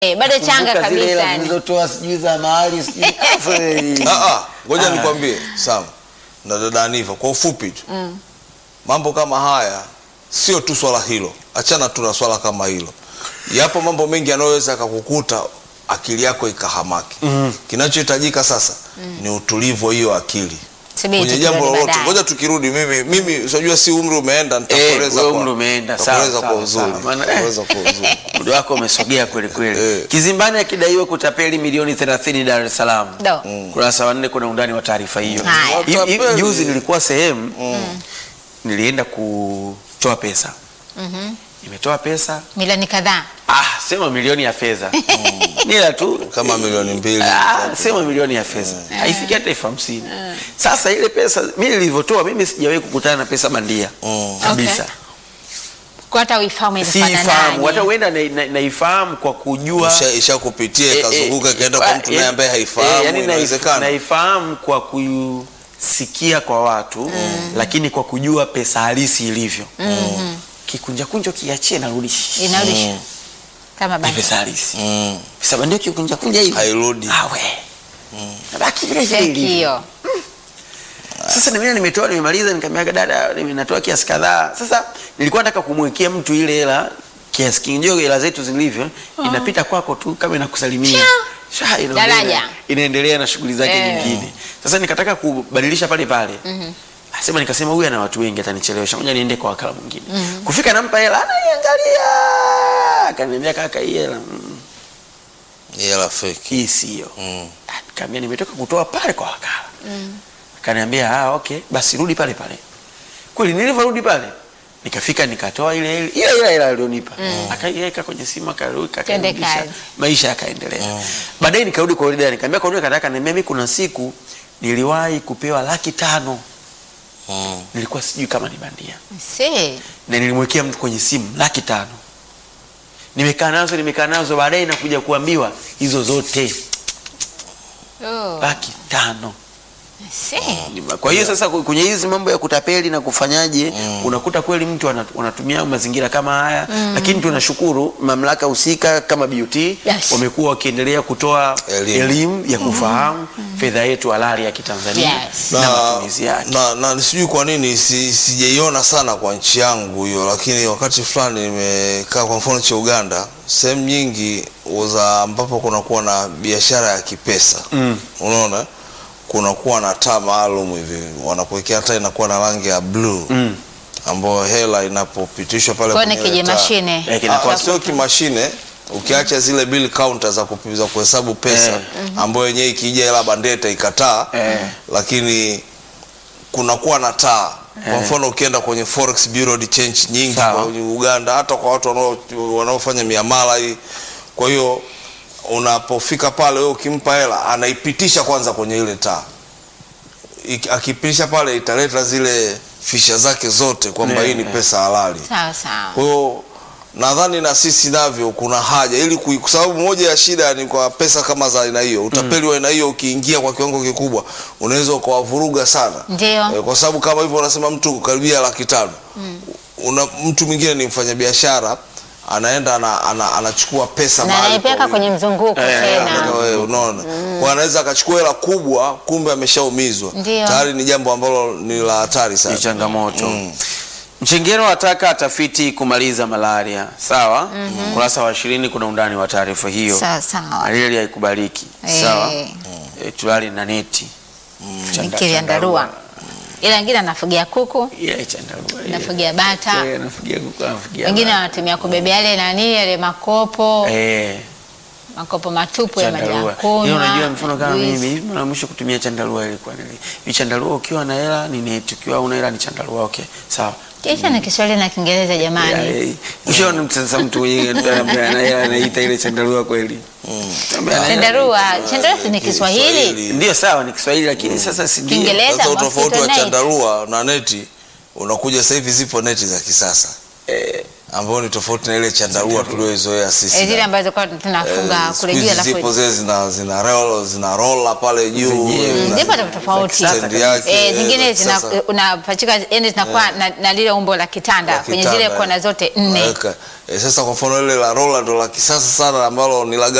Eh, bado changa Kumbuka zile kabisa hela yani. zilizotoa sijui za mahali sijui Afu, Ah, ah, ngoja nikwambie Sam na dada Aniva kwa ufupi tu mambo kama haya sio tu swala hilo, achana tu na swala kama hilo. Yapo mambo mengi yanayoweza akakukuta akili yako ikahamaki. Kinachohitajika sasa ni utulivu wa hiyo akili Subiri kwenye tukirudi jambo lolote. baadaye. Ngoja tukirudi, mimi mimi unajua, si umri umeenda, nitakueleza wewe kwa- umri umeenda, sawa, nitakueleza kwa sawa, uzuri, sawa. Maana- nitakueleza kwa uzuri. muda wako umesogea kweli kweli. Eh. Kizimbani akidaiwa kutapeli milioni 30 Dar es Salaam. Do. Kurasa wa nne kuna undani wa taarifa hiyo. Haya. Hi- hi- Watapeli. Juzi nilikuwa sehemu nilienda kutoa pesa, nimetoa pesa Milioni kadhaa. ah, sema milioni ya fedha nila tu Kama milioni mbili Ah, sema milioni ya fedha haifiki hata elfu hamsini. Sasa ile pesa mimi nilivyotoa, mimi sijawahi kukutana na pesa bandia Mm. kabisa. Okay. Kwa hata uifahamu Siifahamu, hata inafananaje. huenda na- na- naifahamu kwa kujua Isha- ishakupitia Eh, ikazunguka eh, ikaenda kwa mtu naye ambaye eh, haifahamu, yani naif- inawezekana. naifahamu kwa kusikia kwa watu lakini kwa kujua pesa halisi ilivyo kikunja kunjo kiachie narudi Inarudisha. Kama ni basi. pesa halisi Mm. pesa bandia kikunja kunja hivi Hairudi. awe nabaki vile vile ilivyo Hiyo. sasa na mimi nimetoa nimemaliza nikamwambia dada ninatoa kiasi kadhaa sasa nilikuwa nataka kumwekea mtu ile hela kiasi kingi hela zetu zilivyo inapita kwako tu kama inakusalimia Sha, inaendelea- Daraja. inaendelea na shughuli zake Eh. nyingine sasa nikataka kubadilisha pale pale Asema nikasema huyu ana watu wengi atanichelewesha ngoja niende kwa wakala mwingine kufika nampa hela anaiangalia akaniambia kaka hii hela mm, Hela feki. hii sio Mm. Nikamwambia nimetoka kutoa pale kwa wakala. Akaniambia ah, okay, basi rudi pale pale. Kweli nilivyorudi pale nikafika nikatoa ile ile ile ile ile alionipa. Akaiweka kwenye simu akarudi Twende akarudisha. kazi. Maisha yakaendelea. Baadaye nikarudi kwa ile dada nikamwambia kwa nini kataka niambia mimi kuna siku niliwahi kupewa laki tano. Mm. Nilikuwa sijui kama ni bandia. Si. Na nilimwekea mtu kwenye simu laki tano. Nimekaa nazo nimekaa nazo baadaye nakuja kuambiwa hizo zote Oh. laki tano. Si. Kwa hiyo sasa kwenye hizi mambo ya kutapeli na kufanyaje, unakuta kweli mtu ana- anatumia mazingira kama haya, lakini tunashukuru mamlaka husika kama BOT Yes. wamekuwa wakiendelea kutoa Elimu. elimu ya kufahamu fedha yetu halali ya Kitanzania Yes. na matumizi yake. na, na sijui kwa nini si, sijaiona sana kwa nchi yangu hiyo, lakini wakati fulani nimekaa kwa mfano cha Uganda, sehemu nyingi za ambapo kunakuwa na biashara ya kipesa Mm. unaona kunakuwa na taa maalum hivi wanakuwekea taa inakuwa na rangi ya blue Mm. ambayo hela inapopitishwa pale Kwa ni kwenye kije taa- mashine. Eh, kinakuwa- Ah, sio kimashine ukiacha zile bill counter za kupi- za kuhesabu pesa Eh. ambayo yenyewe ikija hela bandia itaikataa Eh. lakini kunakuwa na taa kwa Eh. mfano ukienda kwenye forex bureau de change nyingi Sawa. kwa Uganda hata kwa watu wanao- wanaofanya miamala hii kwa hiyo unapofika pale wewe ukimpa hela anaipitisha kwanza kwenye ile taa Iki- akipitisha pale italeta zile fisha zake zote kwamba Eh, hii ni eh. pesa halali Sawa sawa. kwa hiyo nadhani na sisi navyo kuna haja ili kui- kwa sababu moja ya shida ni kwa pesa kama za aina hiyo, utapeli wa aina hiyo ukiingia kwa kiwango kikubwa unaweza ukawavuruga sana. Ndio. Eh, kwa sababu kama hivyo unasema mtu karibia laki tano una mtu mwingine ni mfanyabiashara anaenda ana, ana, anachukua pesa Na mahali anaipeleka kwa kwenye mzunguko Eh, Anataka tena. wewe, unaona kwa anaweza akachukua hela kubwa kumbe ameshaumizwa Ndio. tayari ni jambo ambalo ni la hatari ni sana changamoto. Mm. Mchengero ataka tafiti kumaliza malaria. Sawa? Ukurasa wa ishirini kuna undani wa taarifa hiyo. Sawa sawa. Malaria haikubaliki. Eh. Sawa? E, tulali na neti. Chanda- Nikiliandarua. Ila wengine anafugia kuku, Yeah, chandarua. yeah. anafugia bata. Yeah, anafugia kuku, anafugia Wengine bata. wanatumia kubebea yale nani yale makopo, Eh, makopo matupu ya maji ya chandarua. kunywa. Hiyo unajua mfano kama juice. mimi, hivi mara mwisho kutumia chandarua ilikuwa nini? Ni chandarua ukiwa na hela ni neti, ukiwa una hela ni chandarua. Okay, sawa. Kisha na Kiswahili na Kiingereza jamani. Ushaona msasa mtu mwenye ambaye ana hela anaita ile chandarua kweli? Ambaye ana hela Chandarua, chandarua si ni Kiswahili? Kiswahili. Ndio sawa ni Kiswahili lakini sasa si ndio. Kiingereza. Sasa mosquito utofauti wa net. chandarua na neti unakuja sasa hivi zipo neti za kisasa Eh, ambayo ni tofauti na ile chandarua tulioizoea sisi. Eh, zile ambazo kwa tunafunga Eh, kule siku juu hizi alafu zipo zile zina zina roll zina rolla pale juu Zenyewe. na- Mm, zipo tofauti tofauti. Za stendi yake, Eh, eh, zingine za zina kisasa. unapachika yani zinakuwa na, na lile umbo la kitanda La kwenye kitanda, zile kona eh. zote nne. Unaweka. Eh, sasa kwa mfano ile la rolla ndo la kisasa sana ambalo ni la